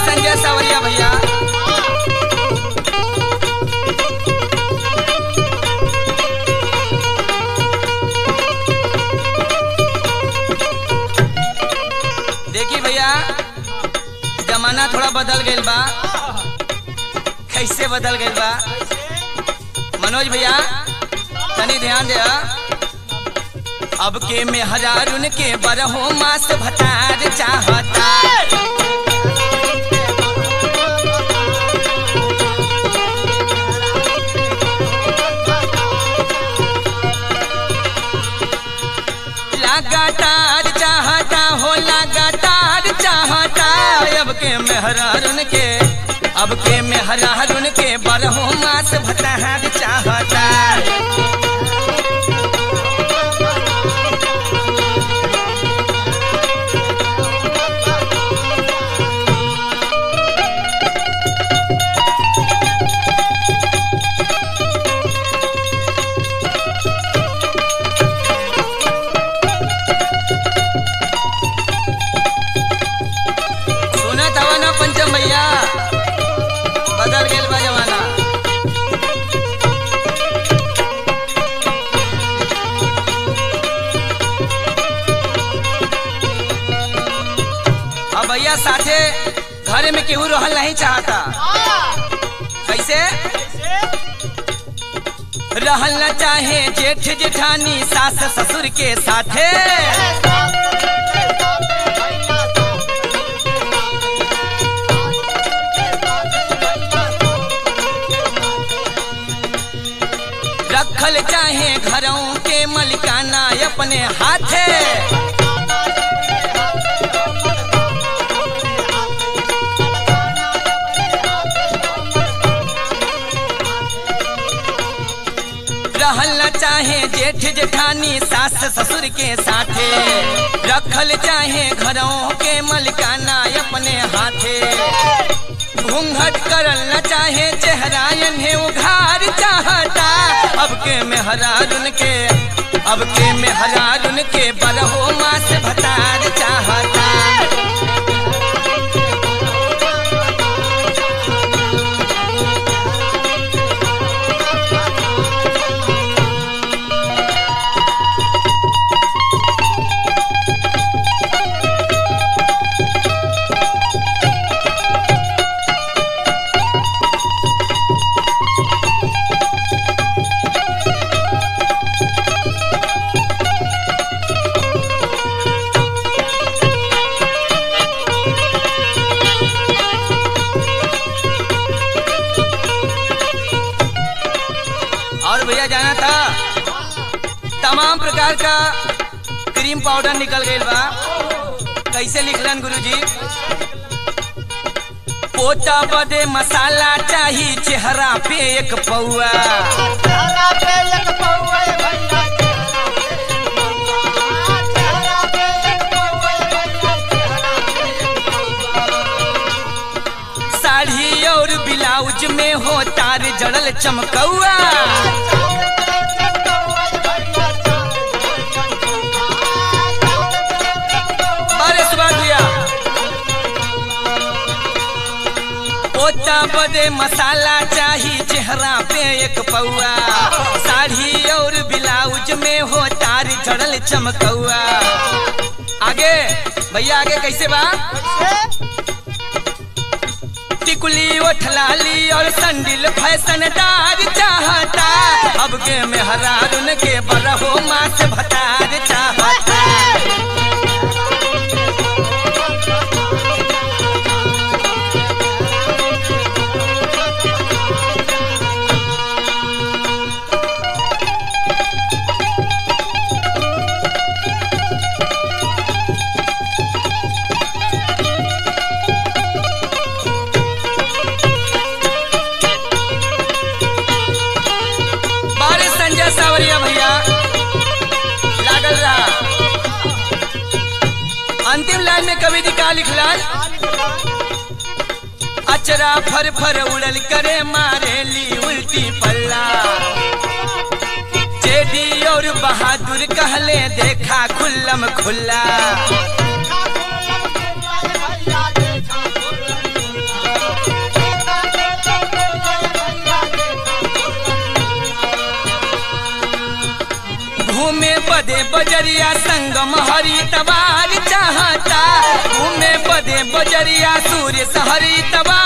संजय सावरिया भैया देखी भैया जमाना थोड़ा बदल गईल बा कैसे बदल गईल बा मनोज भैया तनी ध्यान दे अब के में हजारुन के बरहो मास भतार चाहता लगातार चाहता हो लगातार चाहता अब के मेहरारुन के अब के मेहरारुन के बरहो मास भतार चाहता सुनत हवा ना पंचम भैया बदल गेल बा जमाना अब भैया साथे घर में केहू रहल नहीं चाहता कैसे रहल न चाहे जेठ जेठानी सास ससुर के साथे रखल चाहे घरों के मलिकाना अपने हाथे रहल न चाहे जेठ जेठानी सास ससुर के साथे रखल चाहे घरों के मलिकाना अपने हाथे घूंघट करल न चाहे चेहरा इन्हें उघार चाहता अब के मेहरारुन के अब के मेहरारुन के बरहो मास भतार चाहता और भैया जाना था तमाम प्रकार का क्रीम पाउडर निकल गई बा कैसे लिखलन गुरुजी पोता बदे मसाला चाही चेहरा पे एक पौआ चेहरा पे एक पौआ भैया चेहरा पे एक पौआ भैया चेहरा पे एक पौआ साड़ी और ब्लाउज में हो तार जड़ल चमकौआ बारे सुभाष भैया पोता बदे मसाला चाही चेहरा पे एक पौआ साड़ी और ब्लाउज में हो तार जड़ल चमकौआ आगे भैया आगे कैसे बा टिकुली ओठलाली और संडिल फैशनदार चाहता अब के मेहरारुन के बरहो मास भतार चाहता बारिश संजय सावरिया भैया लागल रहा अंतिम लाइन में कवि जी का लिखलन अचरा फर फर उड़ल करे मारे ली उल्टी पल्ला जेडी और बहादुर कहले देखा खुल्लम खुल्ला बजरिया संगम हरी तबार चाहता घूमे बदे बजरिया सूर्य सहरी तबार